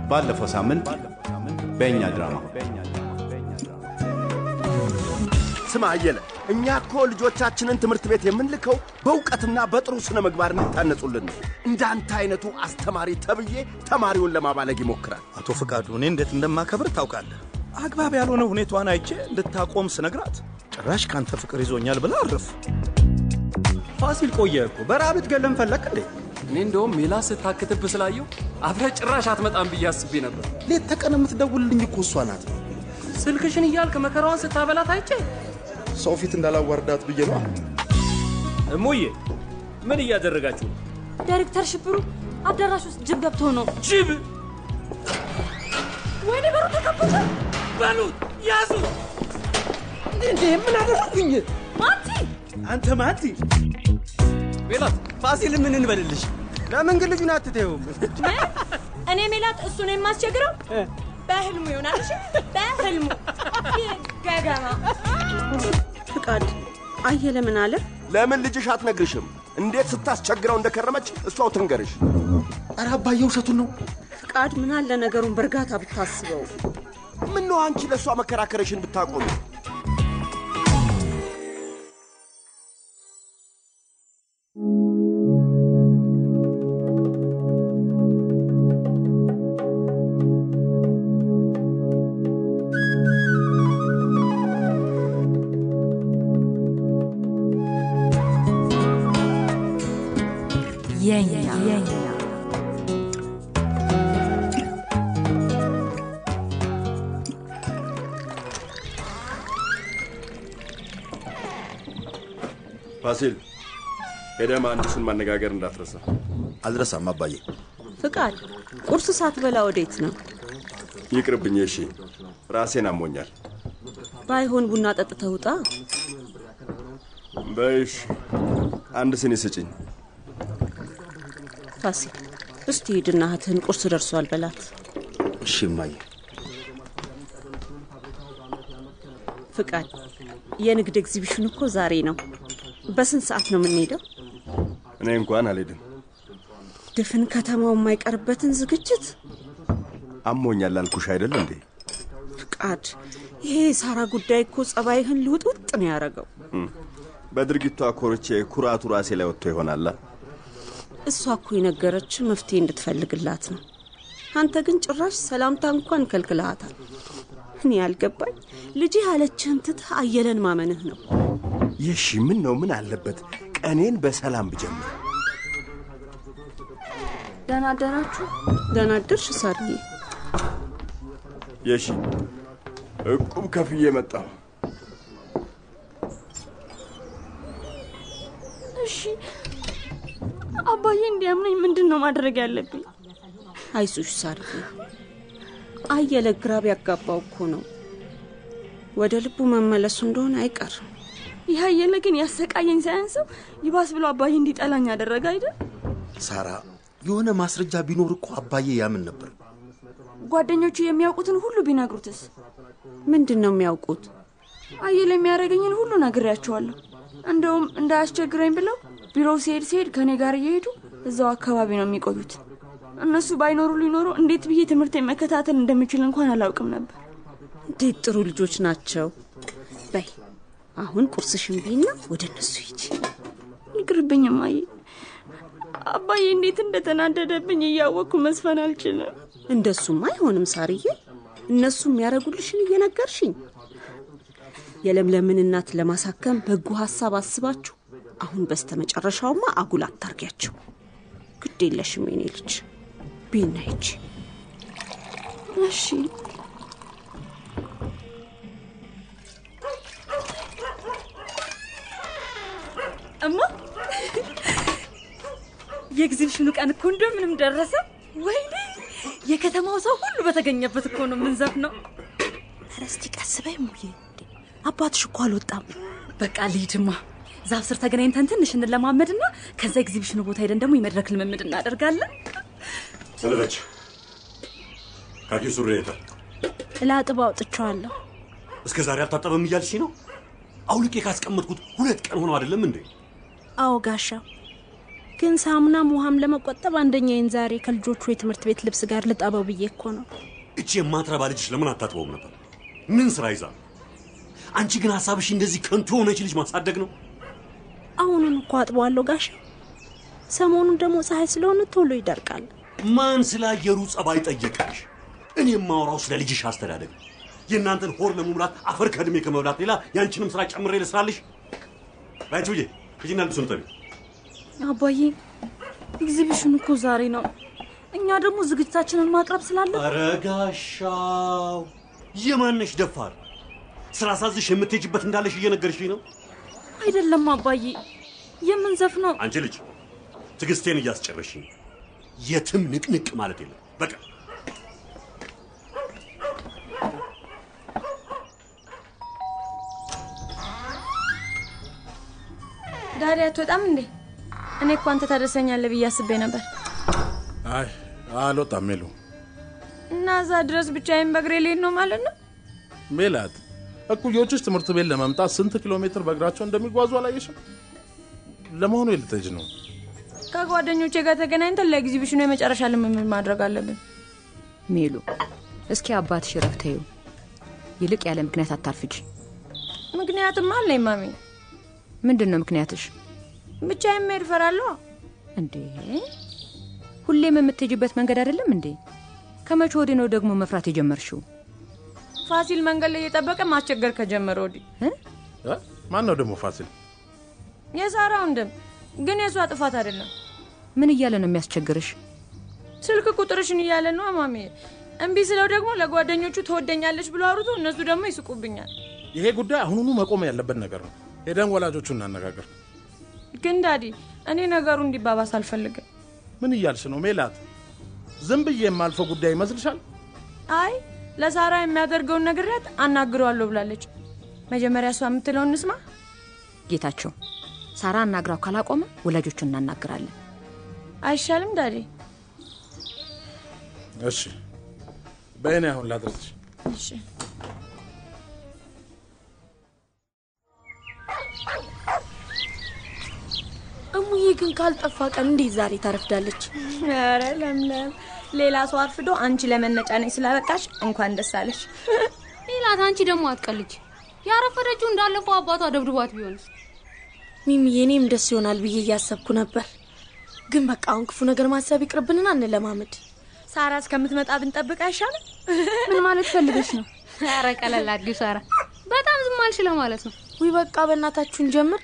ባለፈው ሳምንት በእኛ ድራማ ስማ አየለ፣ እኛ እኮ ልጆቻችንን ትምህርት ቤት የምንልከው በእውቀትና በጥሩ ስነ ምግባር እንዲታነጹልን ነው። እንዳንተ አይነቱ አስተማሪ ተብዬ ተማሪውን ለማባለግ ይሞክራል። አቶ ፍቃዱ እኔ እንዴት እንደማከብር ታውቃለህ። አግባብ ያልሆነ ሁኔታዋን አይቼ እንድታቆም ስነግራት ጭራሽ ካንተ ፍቅር ይዞኛል ብላ አረፍ። ፋሲል ቆየ እኮ በረሃብ ልትገለን ፈለክ እንዴ? እኔ እንደውም ሜላ ስታክትብ ስላየው አብረህ ጭራሽ አትመጣም ብዬ አስቤ ነበር። ሌት ተቀን የምትደውልልኝ እኮ እሷ ናት። ስልክሽን እያልክ መከራዋን ስታበላት አይቼ ሰው ፊት እንዳላዋርዳት ብዬ ነው። እሙዬ ምን እያደረጋችሁ ነው? ዳይሬክተር ሽብሩ አዳራሽ ውስጥ ጅብ ገብቶ ነው። ጅብ ወይኔ በሩ ተከፈተ። በሉት ያዙ። እንዴ ምን አደረኩኝ? ማቲ አንተ ማቲ ሜላት ፋሲል ምን እንበልልሽ? ለምን ግን ልጁን አትተውም? እኔ ሜላት እሱን የማስቸግረው በህልሙ ይሆናል። እሺ በህልሙ ይህ ገገማ ፍቃድ አየለ ምን አለ? ለምን ልጅሽ አትነግርሽም? እንዴት ስታስቸግረው እንደከረመች እሷው ትንገርሽ። ኧረ አባዬ ውሸቱን ነው። ፍቃድ ምን አለ ነገሩን በእርጋታ ብታስበው። ምን ነው አንቺ ለእሷ መከራከረሽን ብታቆሚ። የኛ ፋሲል ሄደህ መሐንዲሱን ማነጋገር እንዳትረሳ። አልረሳም አባዬ። ፍቃድ ቁርስ ሳትበላ ወዴት ነው? ይቅርብኝ። እሺ ራሴን አሞኛል። ባይሆን ቡና ጠጥተህ ውጣ። በይሽ አንድ ስኒ ስጭኝ። ፋሲል እስቲ ሂድና እህትህን ቁርስ ደርሷል በላት። እሺ እማዬ። ፍቃድ የንግድ ኤግዚቢሽን እኮ ዛሬ ነው። በስንት ሰዓት ነው የምንሄደው? እኔ እንኳን አልሄድም። ድፍን ከተማው የማይቀርበትን ዝግጅት አሞኛል አልኩሽ አይደል እንዴ? ፍቃድ ይሄ የሳራ ጉዳይ እኮ ጸባይህን ልውጥውጥ ነው ያደረገው። በድርጊቷ ኮርቼ ኩራቱ ራሴ ላይ ወጥቶ ይሆናላ። እሷ እኮ የነገረች መፍትሄ እንድትፈልግላት ነው። አንተ ግን ጭራሽ ሰላምታ እንኳን ከልክልሃታል። እኔ ያልገባኝ ልጅህ ያለችህን ትተህ አየለን ማመንህ ነው። የሺ ምን ነው ምን አለበት ቀኔን በሰላም ብጀምር። ደህና አደራችሁ። ደህና አደርሽ ሳርዬ። የሺ እቁብ ከፍዬ መጣሁ። እሺ አባዬ እንዲያምነኝ ምንድን ነው ማድረግ ያለብኝ? አይዞሽ ሳርዬ። አየለ ግራ ቢያጋባው እኮ ነው ወደ ልቡ መመለሱ እንደሆነ አይቀርም። ይህ አየለ ግን ያሰቃየኝ ሳያንሰው ይባስ ብሎ አባዬ እንዲጠላኝ ያደረገ አይደል? ሳራ የሆነ ማስረጃ ቢኖር እኮ አባዬ ያምን ነበር። ጓደኞቹ የሚያውቁትን ሁሉ ቢነግሩትስ? ምንድን ነው የሚያውቁት? አየለ የሚያደርገኝን ሁሉ ነግሬያቸዋለሁ። እንደውም እንዳያስቸግረኝ ብለው ቢሮው ሲሄድ ሲሄድ ከእኔ ጋር እየሄዱ እዛው አካባቢ ነው የሚቆዩት። እነሱ ባይኖሩ ሊኖሩ እንዴት ብዬ ትምህርቴን መከታተል እንደምችል እንኳን አላውቅም ነበር። እንዴት ጥሩ ልጆች ናቸው። በይ አሁን ቁርስሽን ቢና ወደ እነሱ ሂጂ። ይቅርብኝ እማዬ። አባዬ እንዴት እንደተናደደብኝ እያወቅኩ መስፈን አልችልም። እንደሱም አይሆንም ሳርዬ። እነሱ የሚያደርጉልሽን እየነገርሽኝ የለምለምን እናት ለማሳከም በጎ ሀሳብ አስባችሁ አሁን በስተመጨረሻውማ አጉል አታርጊያቸው። ግድ የለሽም የኔ ልጅ ቢና ሂጂ። እሺ እማ የኤግዚቢሽኑ ቀን እኮ እንደምንም ደረሰ። ወይኔ የከተማው ሰው ሁሉ በተገኘበት እኮ ነው የምንዘፍነው። ኧረ እስቲ ቀስ በይ እሙዬ። አባትሽ እኮ አልወጣም። በቃ ልሂድማ። ዛፍ ስር ተገናኝተን ትንሽ እንለማመድና ከዛ ኤግዚቢሽኑ ቦታ ሄደን ደግሞ የመድረክ ልምምድ እናደርጋለን። ሰለበች ካኪ ሱሪ የታል? ላጥብ አውጥቼዋለሁ። እስከ ዛሬ አልታጠበም እያልሽ ነው? አውልቄ ካስቀመጥኩት ሁለት ቀን ሆነው አይደለም እንዴ? አዎ ጋሻው፣ ግን ሳሙናም ውሃም ለመቆጠብ አንደኛዬን ዛሬ ከልጆቹ የትምህርት ቤት ልብስ ጋር ልጠበው ብዬ እኮ ነው። እቺ የማትረባ ልጅሽ ለምን አታጥበውም ነበር? ምን ስራ ይዛ? አንቺ ግን ሀሳብሽ እንደዚህ ከንቱ የሆነች ልጅ ማሳደግ ነው። አሁኑን እኮ አጥበዋለሁ ጋሽ። ሰሞኑን ደግሞ ፀሐይ ስለሆነ ቶሎ ይደርቃል። ማን ስለ አየሩ ጸባይ ጠየቀሽ? እኔ የማወራው ስለ ልጅሽ አስተዳደግ ነው። የእናንተን ሆር ለመሙላት አፈር ከእድሜ ከመብላት ሌላ ያንቺንም ስራ ጨምሬ ልስራልሽ። ላይችውዬ ሂጂና ልብሱን ጠቢ። አባዬ ኤግዚቢሽን እኮ ዛሬ ነው። እኛ ደግሞ ዝግጅታችንን ማቅረብ ስላለ ኧረ ጋሻው የማነሽ ደፋር ስራ ሳዝሽ የምትሄጅበት እንዳለሽ እየነገርሽኝ ነው። አይደለም አባዬ የምንዘፍነው አንቺ ልጅ ትዕግስቴን እያስጨረሽኝ የትም ንቅንቅ ማለት የለም በቃ ዳዲ አትወጣም እንዴ? እኔ እኮ አንተ ታደርሰኛለህ ብዬ አስቤ ነበር። አይ አልወጣም ሜሉ። እና እዛ ድረስ ብቻዬን በእግሬ ልሄድ ነው ማለት ነው? ሜላት እኩዮችሽ ትምህርት ቤት ለመምጣት ስንት ኪሎ ሜትር በእግራቸው እንደሚጓዙ አላየሽም? ለመሆኑ የልትሄጂ ነው? ከጓደኞቼ ጋር ተገናኝተን ለኤግዚቢሽኑ የመጨረሻ ልምምድ ማድረግ አለብን። ሜሉ እስኪ አባትሽ ረፍት ተይው። ይልቅ ያለ ምክንያት አታርፍጂ። ምክንያትም አለኝ ማሚ። ምንድን ነው ምክንያትሽ? ብቻዬን መሄድ እፈራለሁ። እንዴ ሁሌም የምትሄጂበት መንገድ አይደለም እንዴ? ከመቼ ወዲህ ነው ደግሞ መፍራት የጀመርሽው? ፋሲል መንገድ ላይ እየጠበቀ ማስቸገር ከጀመረ ወዲህ። እ? ማን ነው ደግሞ ፋሲል? የሳራ ወንድም ግን የእሷ ጥፋት አይደለም። ምን እያለ ነው የሚያስቸግርሽ? ስልክ ቁጥርሽን እያለ ነው ማሚ። እምቢ ስለው ደግሞ ለጓደኞቹ ትወደኛለች ብሎ አውርቶ እነሱ ደግሞ ይስቁብኛል። ይሄ ጉዳይ አሁኑኑ መቆም ያለበት ነገር ነው። ሄደን ወላጆቹ እናነጋገር። ግን ዳዲ፣ እኔ ነገሩ እንዲባባስ አልፈልግም። ምን እያልሽ ነው ሜላት? ዝም ብዬ የማልፈው ጉዳይ ይመስልሻል? አይ ለሳራ የሚያደርገውን ነግሬያት አናግረዋለሁ ብላለች። መጀመሪያ እሷ የምትለውን እንስማ። ጌታቸው ሳራ አናግራው ካላቆመ ወላጆቹን እናናግራለን። አይሻልም ዳዲ? እሺ በእኔ አሁን ላድረስሽ። እሺ እሙዬ ግን ካልጠፋ ቀን እንዴት ዛሬ ታረፍዳለች? ኧረ ለምለም፣ ሌላ ሰው አርፍዶ አንቺ ለመነጫነጭ ስላበቃሽ እንኳን ደስ አለሽ። ሜላት፣ አንቺ ደግሞ አትቀልጅ። ያረፈደችው እንዳለፈው አባቷ ደብድቧት ቢሆንስ? ሚሚዬ፣ እኔም ደስ ይሆናል ብዬ እያሰብኩ ነበር። ግን በቃ አሁን ክፉ ነገር ማሰብ ይቅርብንና እንለማመድ። ሳራ እስከምትመጣ ብንጠብቅ አይሻልም? ምን ማለት ፈልገሽ ነው? ኧረ ቀለል አድርጊው ሳራ። በጣም ዝም አልሽ ለማለት ነው። ውይ በቃ በእናታችሁን ጀምር።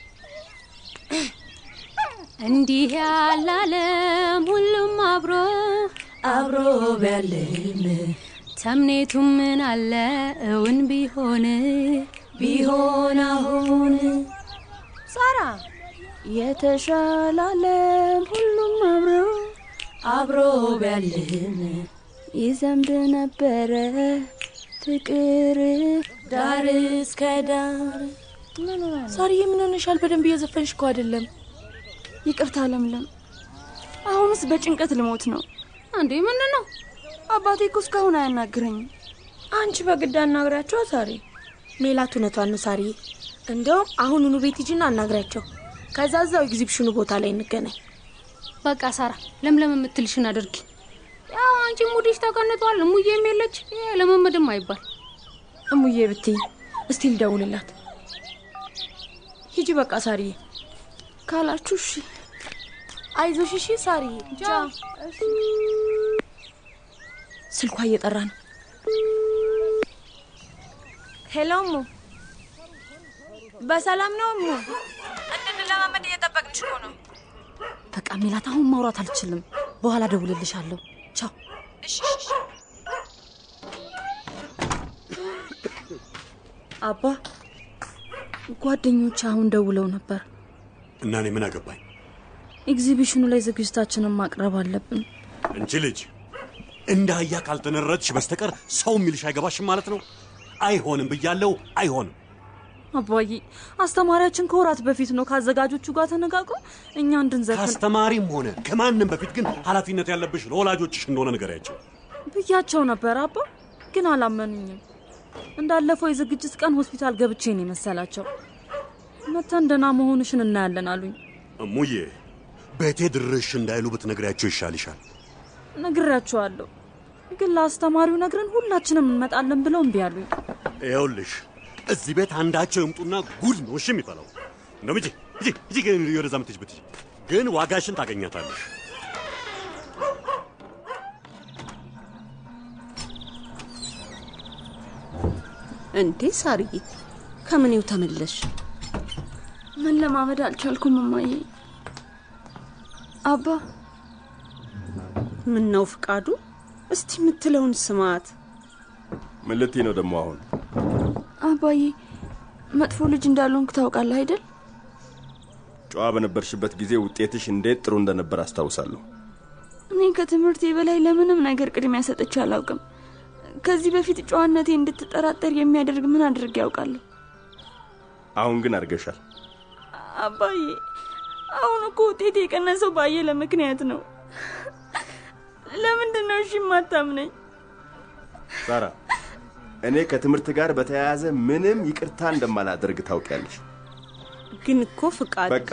እንዲህ ያለ ዓለም ሁሉም አብሮ አብሮ ቢያልን ተምኔቱ ምን አለ እውን ቢሆን ቢሆን አሁን ሳራ የተሻለ ዓለም ሁሉም አብሮ አብሮ ቢያልን ይዘንብ ነበረ ፍቅር ዳር እስከ ዳር። ሳርዬ ምን ሆነሻል? በደንብ እየዘፈንሽ እኮ አይደለም። ይቅርታ ለምለም፣ አሁንስ በጭንቀት ልሞት ነው። እንዴ ምንድን ነው? አባቴ እኮ እስካሁን አያናግረኝም። አንቺ በግድ አናግሪያቸው ሳሪ። ሜላት እውነቷን ነው ሳርዬ። እንደውም አሁኑኑ ቤት ሂጂና አናግሪያቸው። ከዛ እዛው ኤግዚቢሽኑ ቦታ ላይ እንገናኝ። በቃ ሳራ፣ ለምለም የምትልሽን አድርጊ። ያው አንቺ ሙድሽ ተቀንቷል። እሙዬም የለች። ይሄ ለመመድም አይባል። እሙዬ ብትይ እስቲ ልደውልላት። ሂጂ በቃ ሳርዬ ካላችሁ እሺ። አይዞሽ እሺ ሳርዬ። ቻው። ስልኳ እየጠራ ነው። ሄሎ እሙ፣ በሰላም ነው እሙ? እንድንለማመድ እየጠበቅንሽ እኮ ነው። በቃ ሜላት፣ አሁን ማውራት አልችልም። በኋላ ደውልልሻለሁ። ቻው። እሺ እሺ። አባ ጓደኞች አሁን ደውለው ነበር። እና እኔ ምን አገባኝ? ኤግዚቢሽኑ ላይ ዝግጅታችንን ማቅረብ አለብን። እንቺ ልጅ እንደ አህያ ካልተነረድሽ በስተቀር ሰው የሚልሽ አይገባሽም ማለት ነው። አይሆንም ብያለው፣ አይሆንም። አባዬ አስተማሪያችን ከወራት በፊት ነው ከአዘጋጆቹ ጋር ተነጋግሮ እኛ እንድንዘፍን ከአስተማሪም ሆነ ከማንም በፊት ግን ኃላፊነት ያለብሽ ለወላጆችሽ እንደሆነ ንገሪያቸው። ብያቸው ነበር አባ፣ ግን አላመኑኝም። እንዳለፈው የዝግጅት ቀን ሆስፒታል ገብቼ ነው የመሰላቸው። መተን ደህና መሆንሽን እናያለን አሉኝ። እሙዬ ቤቴ ድርሽ እንዳይሉ ብትነግሪያቸው ይሻልሻል። ነግራቸዋለሁ፣ ግን ለአስተማሪው ነግረን ሁላችንም እንመጣለን ብለው እምቢ አሉኝ። ይኸውልሽ እዚህ ቤት አንዳቸው ይምጡና ጉድ ነው እሺ የሚፈላው። እንደውም ሂጂ ሂጂ ሂጂ፣ ግን ወደዛ የምትሄጂበት ሂጂ። ግን ዋጋሽን ታገኛታለሽ። እንዴ ሳርዬ፣ ከምኔው ተመለሽ? መለማመድ አልቻልኩም እማዬ። አባ ምን ነው ፍቃዱ? እስቲ የምትለውን ስማት። ምን ልትይ ነው ደግሞ አሁን? አባዬ መጥፎ ልጅ እንዳልሆንክ ታውቃለህ አይደል? ጨዋ በነበርሽበት ጊዜ ውጤትሽ እንዴት ጥሩ እንደነበር አስታውሳለሁ። እኔ ከትምህርቴ በላይ ለምንም ነገር ቅድሚያ ሰጥቼ አላውቅም። ከዚህ በፊት ጨዋነቴ እንድትጠራጠር የሚያደርግ ምን አድርጌ ያውቃለሁ? አሁን ግን አድርገሻል። አባዬ አሁን እኮ ውጤት የቀነሰው ባየለ ምክንያት ነው። ለምንድን ነው እሺ የማታምነኝ? ሳራ፣ እኔ ከትምህርት ጋር በተያያዘ ምንም ይቅርታ እንደማላደርግ ታውቂያለሽ። ግን እኮ ፍቃድ በቃ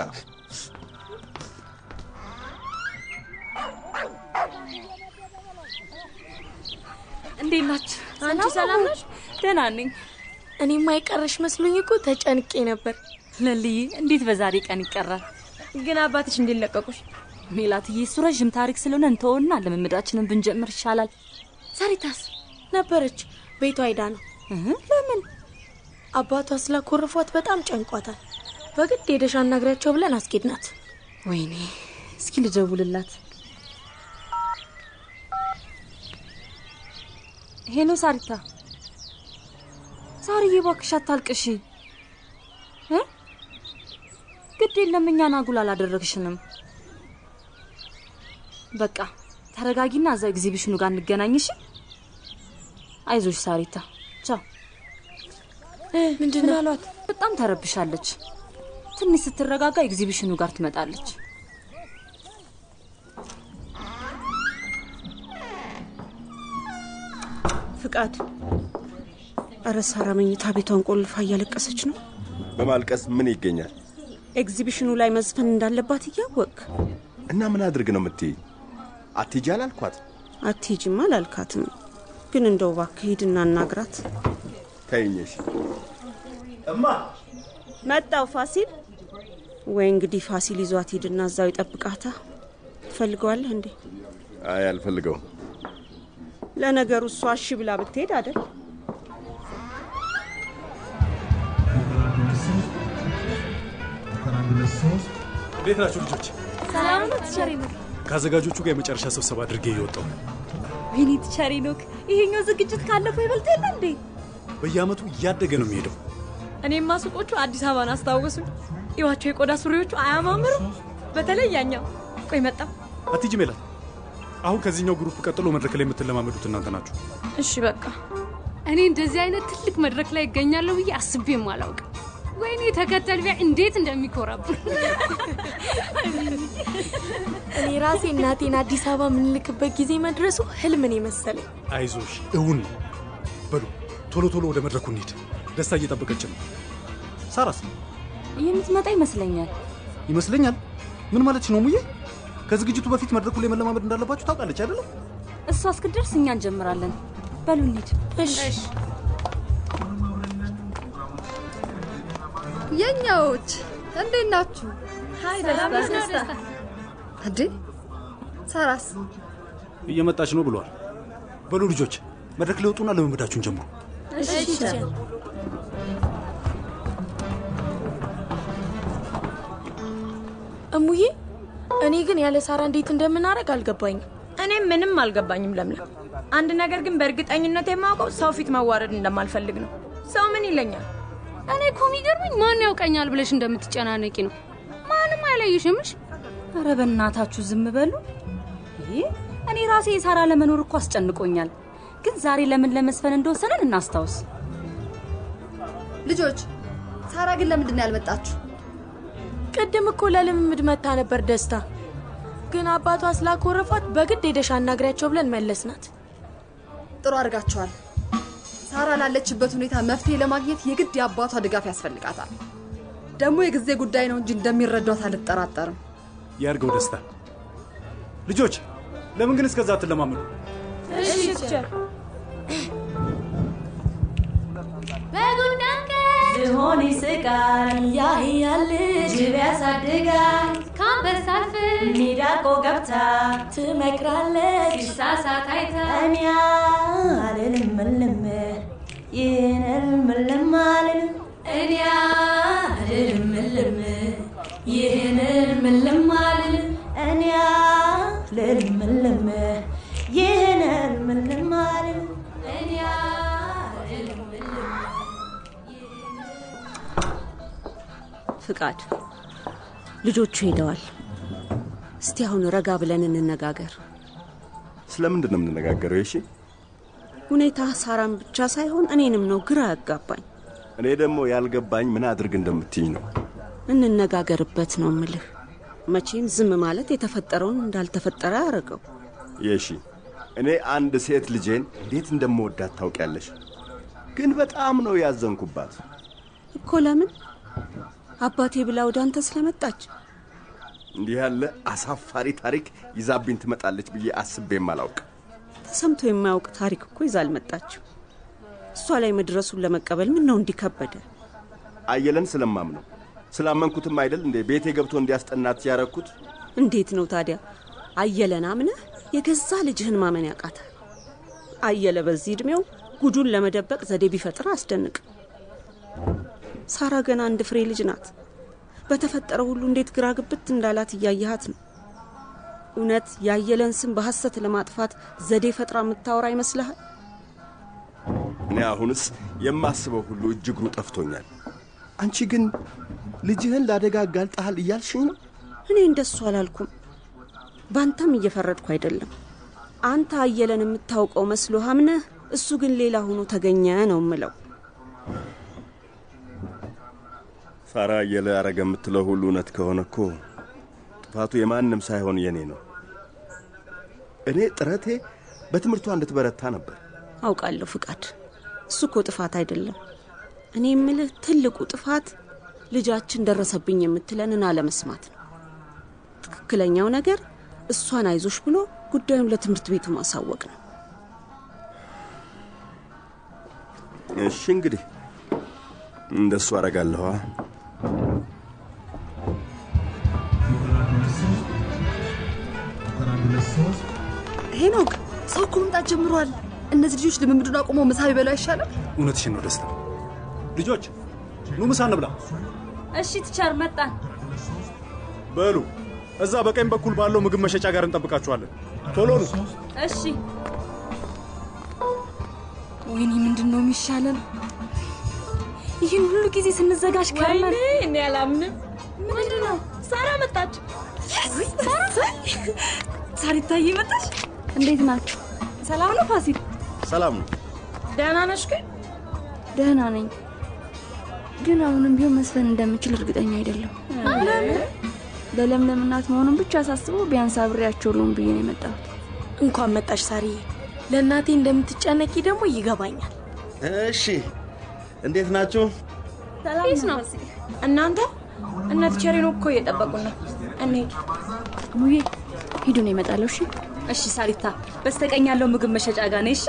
እንዴት ናችሁ? አንቺ ሰላም ነሽ? ደህና ነኝ። እኔማ የቀረሽ መስሎኝ እኮ ተጨንቄ ነበር። ለልዬ እንዴት በዛሬ ቀን ይቀራል? ግን አባትሽ እንዲለቀቁሽ ሜላትዬ፣ እሱ ረዥም ታሪክ ስለሆነ እንተውና ልምምዳችንን ብንጀምር ይሻላል። ሰሪታስ ነበረች፣ ቤቷ ሄዳ ነው። ለምን? አባቷ ስላኮረፏት በጣም ጨንቋታል። በግድ ሄደሽ አናግሪያቸው ብለን አስኬድናት። ወይኔ፣ እስኪ ልደውልላት። ሄሎ ሳሪታ። ሳርዬ እባክሽ አታልቅሺ። እ? ግድ የለም እኛን አጉል አላደረግሽንም። በቃ ተረጋጊና እዛ ኤግዚቢሽኑ ጋር እንገናኝ እሺ? አይዞሽ ሳሪታ። ቻው። ምንድን ነው አሏት? በጣም ተረብሻለች። ትንሽ ስትረጋጋ ኤግዚቢሽኑ ጋር ትመጣለች። ፍቃድ፣ እረ ሳራ መኝታ ቤቷን ቆልፋ እያለቀሰች ነው። በማልቀስ ምን ይገኛል? ኤግዚቢሽኑ ላይ መዝፈን እንዳለባት እያወቅ እና ምን አድርግ ነው የምትይ? አትሂጂ አላልኳት? አትሄጂም አላልካትም። ግን እንደው እባክህ ሂድና እናግራት። ተይኝሽ። እማ መጣው ፋሲል። ወይ እንግዲህ ፋሲል ይዟት ሂድና እዛው ይጠብቃታ። ትፈልገዋለህ እንዴ? አይ አልፈልገውም። ለነገሩ እሷ እሺ ብላ ብትሄድ አደል? እንዴት ናችሁ ልጆች? ሰላም ነው ትቸሪ ነው። ከአዘጋጆቹ ጋር የመጨረሻ ስብሰባ አድርጌ እየወጣሁ ነው። ወይኔ ትቸሪ ኖክ፣ ይሄኛው ዝግጅት ካለፈው ይበልጥ የለ እንዴ? በየአመቱ እያደገ ነው የሚሄደው። እኔማ ሱቆቹ አዲስ አበባን አስታወሱኝ። ይዋቸው የቆዳ ሱሪዎቹ አያማምሩ? በተለይ ያኛው። ቆይ መጣው። አትሂጂ ሜላት። አሁን ከዚህኛው ግሩፕ ቀጥሎ መድረክ ላይ የምትለማመዱት እናንተ ናችሁ። እሺ በቃ እኔ እንደዚህ አይነት ትልቅ መድረክ ላይ ይገኛለሁ ብዬ አስቤም አላውቅም። ወይኔ ተከተል ቢያ እንዴት እንደሚኮራብን እኔ ራሴ እናቴን አዲስ አበባ የምንልክበት ጊዜ መድረሱ ህልምን የመሰለኝ። አይዞሽ፣ እውን ነው። በሉ ቶሎ ቶሎ ወደ መድረኩ እንሂድ። ደስታ እየጠበቀች ነው። ሳራስ የምትመጣ ይመስለኛል። ይመስለኛል። ምን ማለት ነው ሙዬ? ከዝግጅቱ በፊት መድረኩ ላይ መለማመድ እንዳለባችሁ ታውቃለች አይደለም? እሷ እስክትደርስ እኛ እንጀምራለን። በሉ እንሂድ። እሺ የኛዎች እንዴት ናችሁ? ሀይ ሰላም ደስታ ነው ደስታ። እንዴ ሳራስ እየመጣች ነው ብለዋል። በሉ ልጆች መድረክ ላይ ወጡና ልምምዳችሁን ጀምሩ። እሺ እሙዬ፣ እኔ ግን ያለ ሳራ እንዴት እንደምናደርግ አልገባኝም። እኔም ምንም አልገባኝም ለምለም። አንድ ነገር ግን በእርግጠኝነት የማውቀው ሰው ፊት መዋረድ እንደማልፈልግ ነው። ሰው ምን ይለኛል? እኔ እኮ የሚገርመኝ ማን ያውቀኛል ብለሽ እንደምትጨናነቂ ነው። ማንም አይለይሽምሽ። ኧረ በእናታችሁ ዝም በሉ። ይህ እኔ ራሴ የሳራ ለመኖር እኮ አስጨንቆኛል። ግን ዛሬ ለምን ለመስፈን እንደወሰንን እናስታውስ። ልጆች፣ ሳራ ግን ለምንድን ነው ያልመጣችሁ? ቅድም እኮ ለልምምድ መታ ነበር ደስታ። ግን አባቷ ስላኮረፏት በግድ ሄደሽ አናግሪያቸው ብለን መለስናት። ጥሩ አድርጋችኋል። ሳራ ላለችበት ሁኔታ መፍትሄ ለማግኘት የግድ የአባቷ ድጋፍ ያስፈልጋታል። ደግሞ የጊዜ ጉዳይ ነው እንጂ እንደሚረዷት አልጠራጠርም። ያርገው ደስታ። ልጆች ለምን ግን እስከዛ አትለማመዱ? እሺ ቲቸር። ዝሆን ይስቃል ያህያል ጅብ ያሳድጋል ከአንበሳ አልፍ ሚዳቆ ገብታ ትመክራለች ሲሳሳት አይታ እኔ አልልም እልም ይህን እልም እልም አልልም እኔ አልልም እልም ይህን እልም እልም አልልም እኔ አልልም እልም ይህን እልም እልም አልልም እኔ አልልም እልም ፍቃድ ልጆቹ ሄደዋል። እስቲ አሁን ረጋ ብለን እንነጋገር። ስለምንድን ነው የምንነጋገረው? እሺ ሁኔታ ሳራን ብቻ ሳይሆን እኔንም ነው ግራ ያጋባኝ። እኔ ደግሞ ያልገባኝ ምን አድርግ እንደምትይኝ ነው። እንነጋገርበት ነው ምልህ። መቼም ዝም ማለት የተፈጠረውን እንዳልተፈጠረ ያደረገው። የሺ እኔ አንድ ሴት ልጄን እንዴት እንደምወዳት ታውቂያለሽ። ግን በጣም ነው ያዘንኩባት። እኮ ለምን አባቴ ብላ ወደ አንተ ስለመጣች እንዲህ ያለ አሳፋሪ ታሪክ ይዛብኝ ትመጣለች ብዬ አስቤም አላውቅ። ተሰምቶ የማያውቅ ታሪክ እኮ ይዛ አልመጣችም። እሷ ላይ መድረሱን ለመቀበል ምን ነው እንዲከበደ? አየለን ስለማምነው ስላመንኩትም አይደል እንዴ ቤቴ ገብቶ እንዲያስጠናት ያረኩት። እንዴት ነው ታዲያ አየለን አምነህ የገዛ ልጅህን ማመን ያቃታል? አየለ በዚህ ዕድሜው ጉዱን ለመደበቅ ዘዴ ቢፈጥር አስደንቅ። ሳራ ገና አንድ ፍሬ ልጅ ናት። በተፈጠረው ሁሉ እንዴት ግራ ግብት እንዳላት እያየሃት ነው። እውነት ያየለን ስም በሐሰት ለማጥፋት ዘዴ ፈጥራ የምታወራ ይመስልሃል? እኔ አሁንስ የማስበው ሁሉ እጅግሩ ጠፍቶኛል። አንቺ ግን ልጅህን ለአደጋ አጋልጠሃል እያልሽኝ ነው? እኔ እንደሱ አላልኩም። በአንተም እየፈረድኩ አይደለም። አንተ አየለን የምታውቀው መስሎ አምነህ፣ እሱ ግን ሌላ ሆኖ ተገኘ ነው የምለው። ሳራ አየለ አረገ የምትለው ሁሉ እውነት ከሆነ እኮ ጥፋቱ የማንም ሳይሆን የኔ ነው። እኔ ጥረቴ በትምህርቷ እንድትበረታ ነበር። አውቃለሁ ፍቃድ፣ እሱ እኮ ጥፋት አይደለም። እኔ የምልህ ትልቁ ጥፋት ልጃችን ደረሰብኝ የምትለንን አለመስማት ነው። ትክክለኛው ነገር እሷን አይዞሽ ብሎ ጉዳዩን ለትምህርት ቤቱ ማሳወቅ ነው። እሺ እንግዲህ እንደሱ አረጋለኋ። ሄኖክ፣ ሰው እኮ መምጣት ጀምሯል። እነዚህ ልጆች ልምምዱን አቁመው ምሳ ቢበሉ አይሻልም? እውነትሽን ነው ደስታ። ልጆች ኑ ምሳ እንብላ። እሺ ትቻር መጣን። በሉ እዛ በቀኝ በኩል ባለው ምግብ መሸጫ ጋር እንጠብቃችኋለን። ቶሎ ኑ። እሺ ወይኔ ምንድን ነው የሚሻለን? ይህን ሁሉ ጊዜ ስንዘጋጅ ከርመን ወይኔ እኔ አላምንም። ምንድን ነው ሳራ መጣች። ሳሪታዬ መጣች። እንዴት ናችሁ? ሰላም ነው ፋሲል? ሰላም ነው። ደህና ነሽ ግን? ደህና ነኝ፣ ግን አሁንም ቢሆን መስፈን እንደምችል እርግጠኛ አይደለም። ለምን? ለለምለም እናት መሆኑን ብቻ ሳስበው ቢያንስ አብሬያቸው ልሁን ብዬ ነው የመጣሁት። እንኳን መጣሽ ሳርዬ። ለእናቴ እንደምትጨነቂ ደግሞ ይገባኛል። እሺ፣ እንዴት ናችሁ? ፒስ ነው። እናንተ እነ ቲቸር ሄኖክ እኮ እየጠበቁን ነው። እንሂድ። ሙዬ ሂዱ ነው ይመጣለሁ። እሺ እሺ። ሳሪታ በስተቀኝ ያለው ምግብ መሸጫ ጋር ነሽ።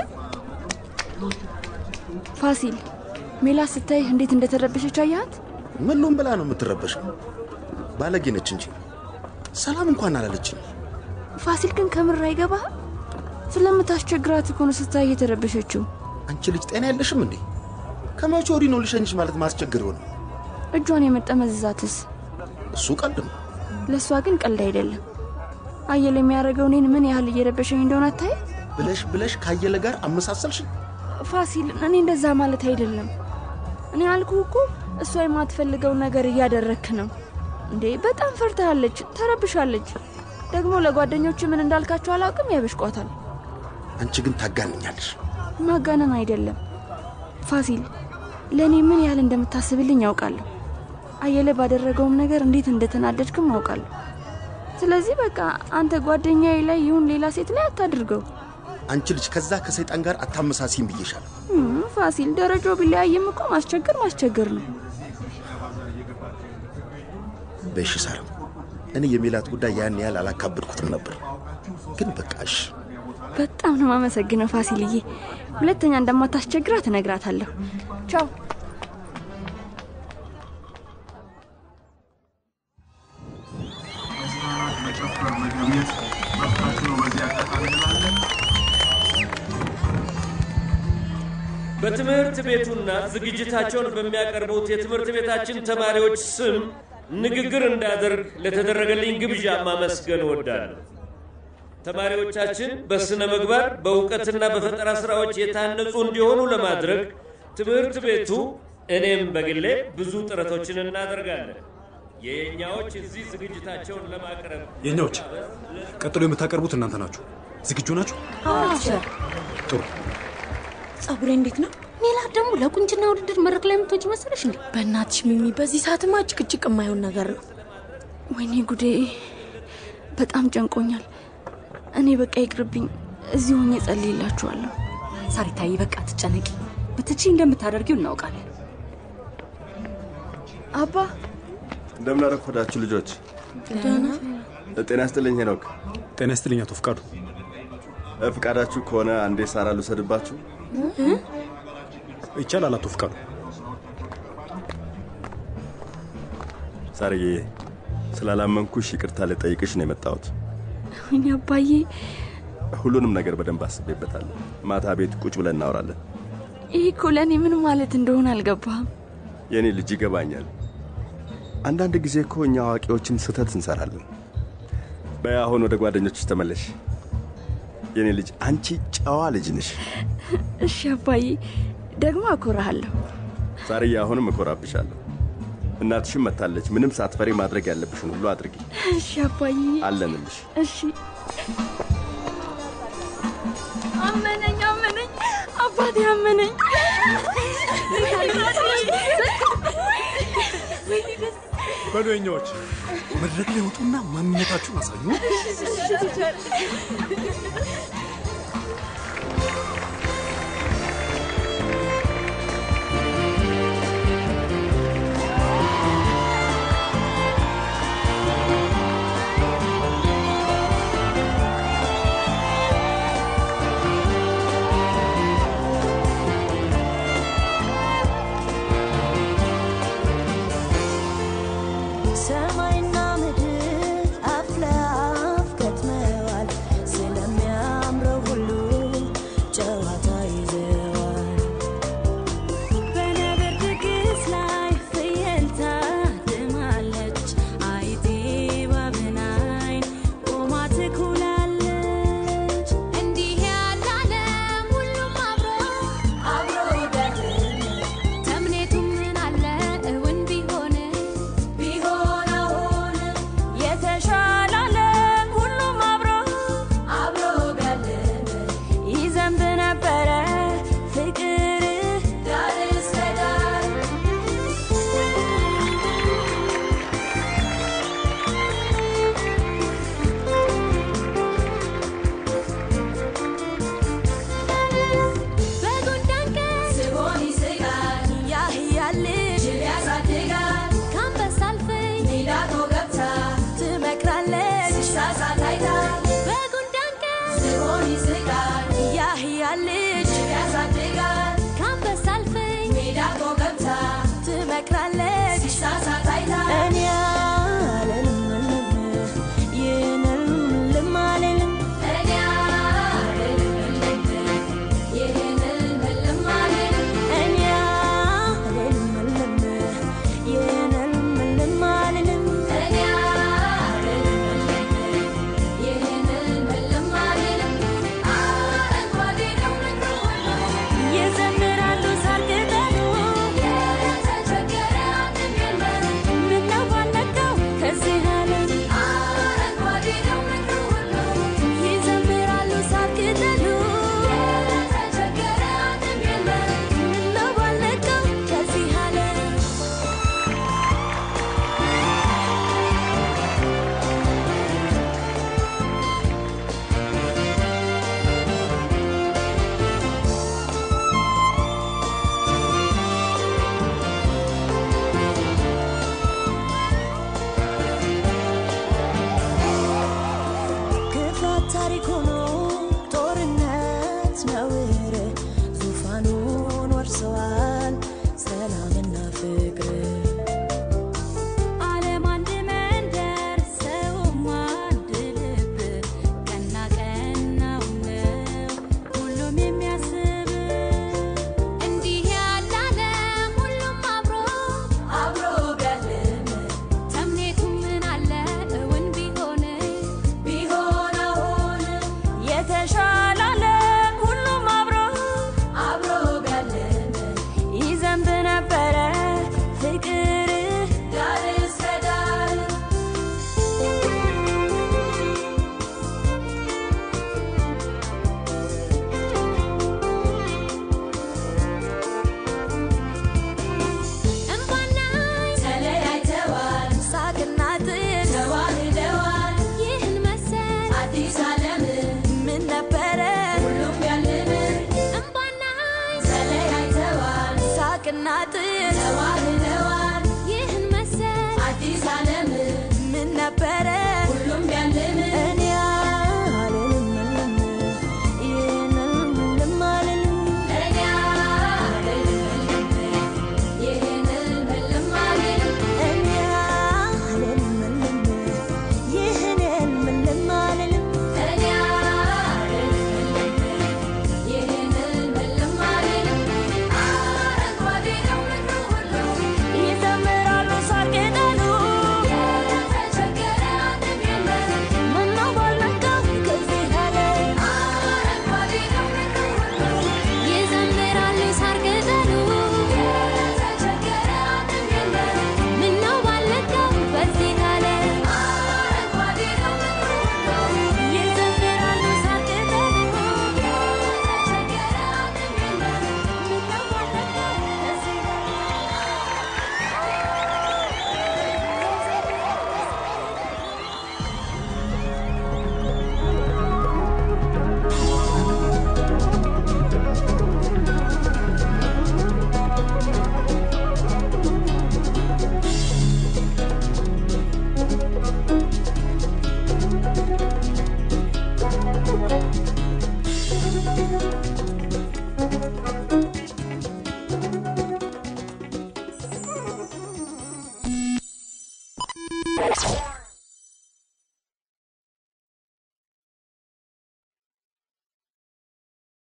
ፋሲል ሜላት ስታይ እንዴት እንደተረበሸች አያት? ምን ሉም ብላ ነው የምትረበሸው? ባለጌ ነች እንጂ ሰላም እንኳን አላለችኝ። ፋሲል ግን ከምር አይገባህም? ስለምታስቸግራት እኮ ነው ስታይ የተረበሸችው። አንቺ ልጅ ጤና የለሽም እንዴ? ከመቼ ወዲህ ነው ልሸኝሽ ማለት ማስቸግር ሆነ? እጇን የመጠመዝዛትስ? እሱ ቀልድ ነው። ለእሷ ግን ቀልድ አይደለም። አየለ የሚያደርገው እኔን ምን ያህል እየረበሸኝ እንደሆነ አታይ? ብለሽ ብለሽ ካየለ ጋር አመሳሰልሽኝ። ፋሲል፣ እኔ እንደዛ ማለት አይደለም። እኔ አልኩ እኮ እሷ የማትፈልገው ነገር እያደረክ ነው እንዴ። በጣም ፈርታለች፣ ተረብሻለች። ደግሞ ለጓደኞች ምን እንዳልካቸው አላውቅም፣ ያበሽቋታል። አንቺ ግን ታጋንኛለሽ። ማጋነን አይደለም ፋሲል፣ ለእኔ ምን ያህል እንደምታስብልኝ ያውቃለሁ። አየለ ባደረገውም ነገር እንዴት እንደተናደድክም አውቃለሁ። ስለዚህ በቃ አንተ ጓደኛዬ ላይ ይሁን ሌላ ሴት ላይ አታድርገው። አንቺ ልጅ ከዛ ከሰይጣን ጋር አታመሳሲም ብዬሻለሁ። እም፣ ፋሲል ደረጃው ቢለያይም እኮ ማስቸገር ማስቸገር ነው። በሽ ሳራ፣ እኔ የሜላት ጉዳይ ያን ያህል አላካበድኩትም ነበር። ግን በቃሽ። በጣም ነው የማመሰግነው ፋሲልዬ። ሁለተኛ እንደማታስቸግራት እነግራታለሁ። ቻው። በትምህርት ቤቱና ዝግጅታቸውን በሚያቀርቡት የትምህርት ቤታችን ተማሪዎች ስም ንግግር እንዳደርግ ለተደረገልኝ ግብዣ ማመስገን እወዳለሁ። ተማሪዎቻችን በስነ ምግባር በእውቀትና በፈጠራ ስራዎች የታነጹ እንዲሆኑ ለማድረግ ትምህርት ቤቱ እኔም በግሌ ብዙ ጥረቶችን እናደርጋለን። የኛዎች እዚህ ዝግጅታቸውን ለማቅረብ የኛዎች ቀጥሎ የምታቀርቡት እናንተ ናችሁ። ዝግጁ ናችሁ? ጥሩ። ጸጉሬ እንዴት ነው? ሜላት ደግሞ ለቁንጅና ውድድር መድረክ ላይ የምትወጪ መሰለሽ እንዴ? በእናትሽ ሚሚ፣ በዚህ ሰዓትማ ጭቅጭቅ የማይሆን ነገር ነው። ወይኔ ጉዴ፣ በጣም ጨንቆኛል። እኔ በቃ ይቅርብኝ፣ እዚህ ሆኜ ጸልይላችኋለሁ። ሳሪታዬ፣ በቃ ትጨነቂ። ብትቺ እንደምታደርጊው እናውቃለን። አባ እንደምን አረፈዳችሁ ልጆች? ጤና ይስጥልኝ ሄኖክ። ጤና ይስጥልኝ አቶ ፍቃዱ። ፍቃዳችሁ ከሆነ አንዴ ሳራ ልውሰድባችሁ። ይቻላል አቶ ፍቃዱ። ሳርዬ፣ ስላላመንኩሽ ይቅርታ ልጠይቅሽ ነው የመጣሁት። ወይኔ አባዬ፣ ሁሉንም ነገር በደንብ አስቤበታለሁ። ማታ ቤት ቁጭ ብለን እናወራለን። ይህ እኮ ለእኔ ምን ማለት እንደሆነ አልገባህም። የእኔ ልጅ ይገባኛል። አንዳንድ ጊዜ እኮ እኛ አዋቂዎችን ስህተት እንሰራለን። በይ አሁን ወደ ጓደኞችሽ ተመለሽ። የእኔ ልጅ አንቺ ጨዋ ልጅ ነሽ። እሺ አባዬ፣ ደግሞ አኮራሃለሁ። ሳርዬ፣ አሁንም እኮራብሻለሁ። እናትሽም መታለች። ምንም ሳትፈሪ ማድረግ ያለብሽን ሁሉ አድርጊ። እሺ አባዬ፣ አለንልሽ። እሺ። አመነኝ አመነኝ፣ አባቴ አመነኝ። በሉ የኛዎች መድረክ ላይ ወጡና ማንነታችሁን አሳዩ። ሰማይና ምድር አፍ ለአፍ ከትመዋል። ስለሚያምረው ሁሉ ጨዋታ ይዘዋል። በነገር ድግስ ላይ ፍየል ታድማለች። አይቴ እባብን አይን ቆማ ትኩላለች። እንዲህ ያለ ዓለም ሁሉም አብሮ አብሮ ቢያድር ተምኔቱ ምን አለ እውን ቢሆን ቢሆን አሁን የተሻለ ዓለም ሁሉም አብሮ አብሮ ቢያልም ይዘንብ ነበረ ፍቅር ዳር እስከ ዳር በጉንዳን ቀን ዝሆን ይስቃል ያህያል ጅብ ያሳድጋል ከአንበሳ አልፈኝ ሚዳቆ ገብታ ትመክራለች ሲሳሳት አይታ በጉንዳን ቀን ዝሆን ይስቃል ያህያል ጅብ ያሳድጋል ከአንበሳ አልፈኝ ሚዳቆ ገብታ ትመክራለች ሲሳሳት አይታ እኔ አልልም ይህንን ልም አልልም እኔ አልልም ይህንን ልም አልልም እኔ አልልም ይህንን ልም አልልም እኔ አልልም ታሪክ ሆኖ ጦርነት ነውር ዙፋኑን ወርሰዋል ሰላምና ፍቅር ዓለም አንድ መንደር ሰውም አንድ ልብ ቀና ቀናው ነው ሁሉም የሚያስብ እንዲህ ያለ ዓለም ሁሉም አብሮ አብሮ ቢያልም ተምኔቱ ምን አለ እውን ቢሆን ቢሆን አሁን የተሻለ ዓለም ሁሉም አብሮ አብሮ ቢያልም ይዘንብ ነበረ ፍቅር ዳር እስከ ዳር እምባና ተለያይተዋል ሳቅና ጥል ተዋህደዋል ይህን መሰል አዲስ ዓለም ምን ነበረ ሁሉም ያልም እምባና ተለያይተዋል ሳቅና ጥል ተዋህደዋል ይህን መሰል አዲስ ዓለም ምን ነበረ